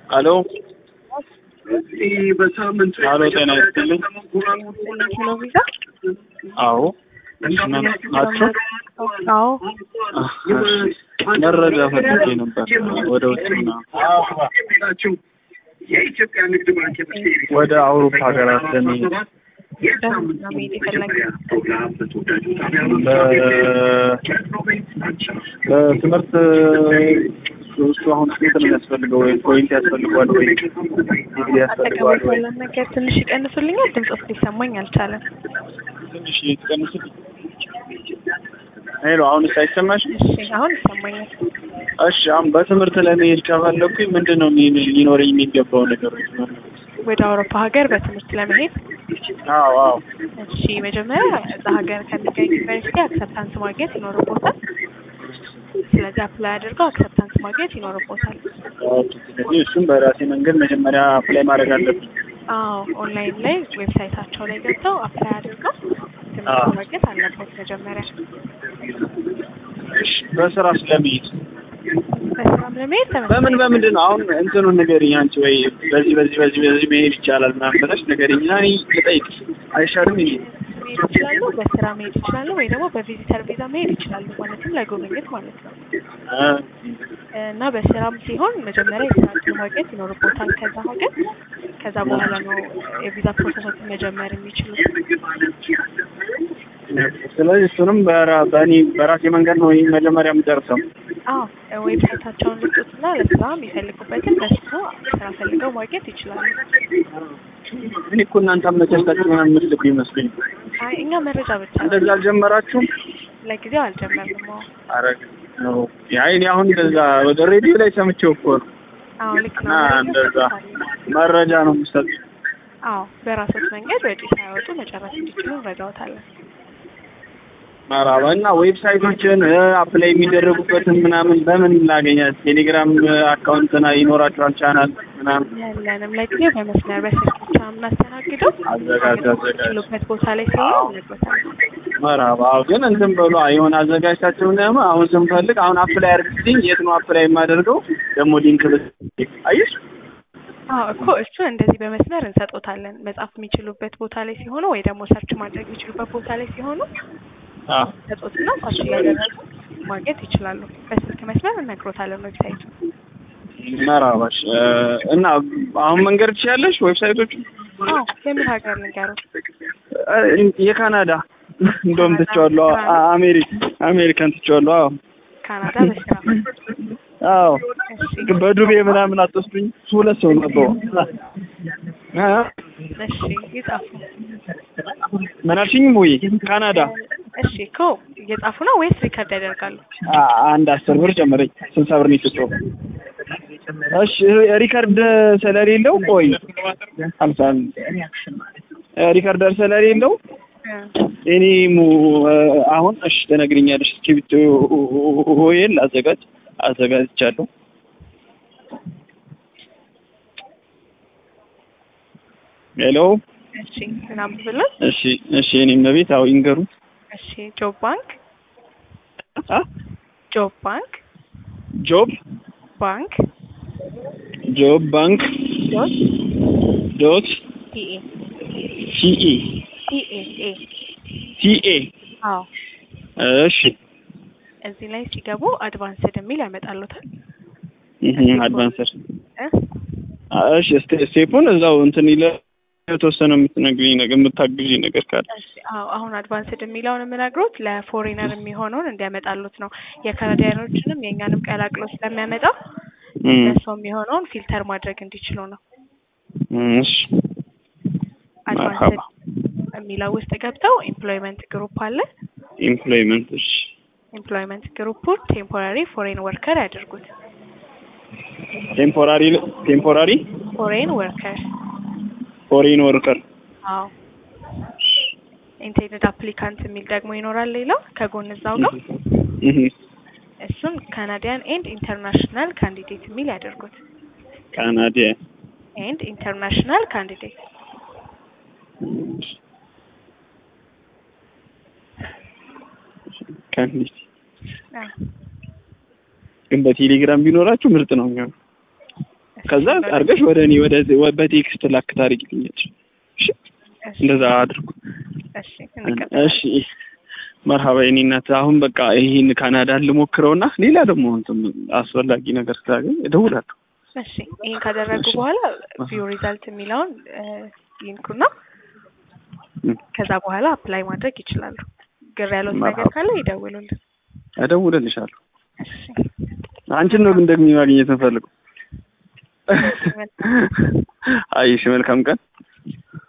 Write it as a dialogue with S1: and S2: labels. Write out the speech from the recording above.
S1: ሄሎ ሄሎ፣ ጤና ይስጥልኝ።
S2: ኪሎ ቪዛ
S1: አዎ ናቸው።
S2: አዎ
S1: መረጃ ፈልጌ ነበር ወደ ውጭና ወደ አውሮፓ ሀገራት ለመሄድ
S2: በምን ነው መሄድ የፈለግነው?
S1: በትምህርት እሱ አሁን ስንት ነው የሚያስፈልገው? ወይ ፖይንት ያስፈልገዋል ወይ ዲግሪ ያስፈልገዋል
S2: አጠገቦት
S1: ወይ?
S2: ያለን ነገር ትንሽ ይቀንሱልኛል። ድምፆት ሊሰማኝ አልቻለም።
S1: ትንሽ ትቀንስልኝ። ሄሎ፣ አሁንስ አይሰማሽም?
S2: እሺ አሁን ይሰማኛል።
S1: እሺ፣ አሁን በትምህርት ለመሄድ ከፈለኩኝ ምንድን ነው ሊ- ሊኖረኝ የሚገባው ነገሮች?
S2: ወደ አውሮፓ ሀገር በትምህርት ለመሄድ
S1: አዎ አዎ
S2: እሺ መጀመሪያ እዛ ሀገር ከሚገኝ ዩኒቨርሲቲ አክሰፕታንስ ማግኘት ይኖርቦታል። ስለዚህ አፕላይ አድርገው አክሰፕታንስ ማግኘት ይኖርቦታል።
S1: ኦኬ። ስለዚህ እሱም በራሴ መንገድ መጀመሪያ አፕላይ ማድረግ አለብኝ።
S2: አዎ ኦንላይን ላይ ዌብሳይታቸው ላይ ገብተው አፕላይ አድርገው
S1: አዎ።
S2: ትምህርት ማግኘት አለበት መጀመሪያ።
S1: እሺ፣ በስራ ስለመሄድ
S2: በስራም ለመሄድ ተመሳሳይ
S1: በምን በምንድን ነው አሁን እንትኑን ንገሪኝ አንቺ ወይ በዚህ በዚህ በዚህ በዚህ መሄድ ይቻላል ምናምን ብለሽ ንገሪኝ እና እኔ ልጠይቅሽ አይሻልም? ይሄ
S2: መሄድ ይችላሉ፣ በስራ መሄድ ይችላሉ፣ ወይ ደግሞ በቪዚተር ቪዛ መሄድ ይችላሉ። ማለትም ለጉብኝት ማለት ነው።
S1: እ
S2: እና በስራም ሲሆን መጀመሪያ የስራ እድል ማግኘት ይኖርቦታል ከዛ ሀገር። ከዛ በኋላ ነው የቪዛ ፕሮሰሶችን መጀመር የሚችሉት።
S1: ስለዚህ እሱንም በራ- በእኔ በራሴ መንገድ ነው ይሄን መጀመሪያ የምጨርሰው።
S2: አዎ ዌብሳይታቸውን ልጡትና ለስራ የሚፈልጉበትን በሱ ስራ ፈልገው ማግኘት ይችላሉ።
S1: እኔ እኮ እናንተ አመቻችታችሁ ምናምን የምትልኩ ይመስሉኝ።
S2: አይ እኛ መረጃ ብቻ ነው
S1: እንደዛ አልጀመራችሁም?
S2: ለጊዜው አልጀመርንም። አዎ
S1: አረግ ነው አይ እኔ አሁን እንደዛ ወደ ሬዲዮ ላይ ሰምቼው እኮ ነው
S2: አዎ ልክ
S1: እና
S2: ነው። መረጃ
S1: እንደዛ
S2: ሰጥተዋል።
S1: መረጃ ነው የምሰጥ።
S2: አዎ በራሶት መንገድ ወጪ ሳያወጡ መጨረስ እንዲችሉ እንረዳዎታለን።
S1: መራባ እና ዌብሳይቶችን አፕላይ የሚደረጉበትን ምናምን በምን ላገኛት? ቴሌግራም አካውንትና ይኖራችኋል ቻናል ምናምን
S2: ያለንም ለጊዜው በመስመር በስልክ ብቻ የምናስተናግደው
S1: አዘጋጅ አዘጋጅ
S2: የሚችሉበት ቦታ ላይ ሲሆን እንነግሮታለን።
S1: መራባ አዎ። ግን እንትን በሉ የሆነ አዘጋጅታችሁ ነው አሁን ስንፈልግ አሁን አፕላይ አድርግልኝ። የት ነው አፕላይ የማደርገው? ደግሞ ሊንክ ብ አየሽ
S2: አዎ እኮ እሱ እንደዚህ በመስመር እንሰጦታለን። መጻፍ የሚችሉበት ቦታ ላይ ሲሆኑ ወይ ደግሞ ሰርች ማድረግ የሚችሉበት ቦታ ላይ ሲሆኑ
S1: አዎ
S2: ሰጦትና ሰርች እያደረጉ ማግኘት ይችላሉ። በስልክ መስመር እነግሮታለን ዌብሳይቱ።
S1: መራባሽ እና አሁን መንገድ ትችያለሽ ዌብሳይቶቹ
S2: አዎ የምን ሀገር ንገሩት?
S1: የካናዳ እንደውም ትቼዋለሁ። አ- አሜሪካ አሜሪካን ትቼዋለሁ። አዎ
S2: ካናዳ በስራ
S1: አዎ
S2: እሺ
S1: በዱቤ ምናምን አትወስዱኝ። ሁለት ሰው ነበሩ። አ
S2: እሺ ይጻፉ።
S1: ምን አልሽኝ? ወይ ካናዳ
S2: እሺ እኮ እየጻፉ ነው ወይስ ሪከርድ ያደርጋሉ?
S1: አ- አንድ አስር ብር ጨምረኝ። ስልሳ ብር ነው የተጫወው። እሺ ሪከርድ ስለሌለው ቆይ ሀምሳ ሪከርደር ስለሌለው እኔ ሙ አሁን እሺ ትነግሪኛለሽ። እስክሪብቶ ሆዬን አዘጋጅ አዘጋጅቻለሁ። ሄሎ
S2: እሺ ምናምን ብለን
S1: እሺ እሺ እኔም በቤት አዎ ይንገሩ
S2: እሺ ጆብ ባንክ
S1: አ
S2: ጆብ ባንክ
S1: ጆብ
S2: ባንክ
S1: ጆብ ባንክ
S2: ዶት
S1: ዶት
S2: ቲኤ
S1: ሲኢ
S2: ቲኤ ኤ
S1: ሲኤ
S2: አዎ
S1: እሺ
S2: እዚህ ላይ ሲገቡ አድቫንስድ የሚል ያመጣሉታል
S1: እህ አድቫንሰር
S2: እ
S1: እሺ ስቴ- ስቴፑን እዛው እንትን ይለ የተወሰነ የምትነግሪኝ ነገር የምታግዢኝ ነገር ካለ
S2: እሺ አዎ አሁን አድቫንስድ የሚለውን የምነግሮት ለፎሬነር የሚሆነውን እንዲያመጣሉት ነው። የካናዲያኖችንም የእኛንም ቀላቅሎ ስለሚያመጣ
S1: እም፣
S2: ለእሱ የሚሆነውን ፊልተር ማድረግ እንዲችሉ ነው።
S1: እሺ
S2: አድቫንስድ
S1: መርሀባ
S2: የሚለው ውስጥ ገብተው ኤምፕሎይመንት ግሩፕ አለ።
S1: ኤምፕሎይመንት እሺ
S2: ኤምፕሎይመንት ግሩፑን ቴምፖራሪ ፎሬን ወርከር ያድርጉት።
S1: ቴምፖራሪ ቴምፖራሪ
S2: ፎሬን ወርከር
S1: ፎሬን ወርከር
S2: አዎ ኢንቴንድድ አፕሊካንት የሚል ደግሞ ይኖራል። ሌላው ከጎን እዛው ጋር
S1: እህ
S2: እሱን ካናዲያን ኤንድ ኢንተርናሽናል ካንዲዴት የሚል ያደርጉት።
S1: ካናዳ
S2: ኤንድ ኢንተርናሽናል ካንዲዴት
S1: ካንዲዴት ግን በቴሌግራም ቢኖራችሁ ምርጥ ነው የሚሆነው። ከዛ አድርገሽ ወደ እኔ ወደ በቴክስት ላክ ታደርጊልኛለሽ። እሺ
S2: እሺ
S1: እንደዛ አድርጉ።
S2: እሺ እንቀጥላለን።
S1: እሺ መርሀባ የኔ እናት። አሁን በቃ ይህን ካናዳን ልሞክረውና ሌላ ደግሞ እንትን አስፈላጊ ነገር ስላገኝ እደውላለሁ።
S2: እሺ ይህን ካደረጉ
S1: እሺ።
S2: በኋላ ቪው ሪዛልት የሚለውን እ፣ ይንኩና
S1: እም፣
S2: ከዛ በኋላ አፕላይ ማድረግ ይችላሉ። ግር ያለው ነገር
S1: መርሀባ።
S2: ካለ ይደውሉልን።
S1: እደውልልሻለሁ።
S2: እሺ
S1: አንቺን ነው ግን ደግሞ ማግኘት የምፈልገው።
S2: መልካም
S1: አይሽ መልካም ቀን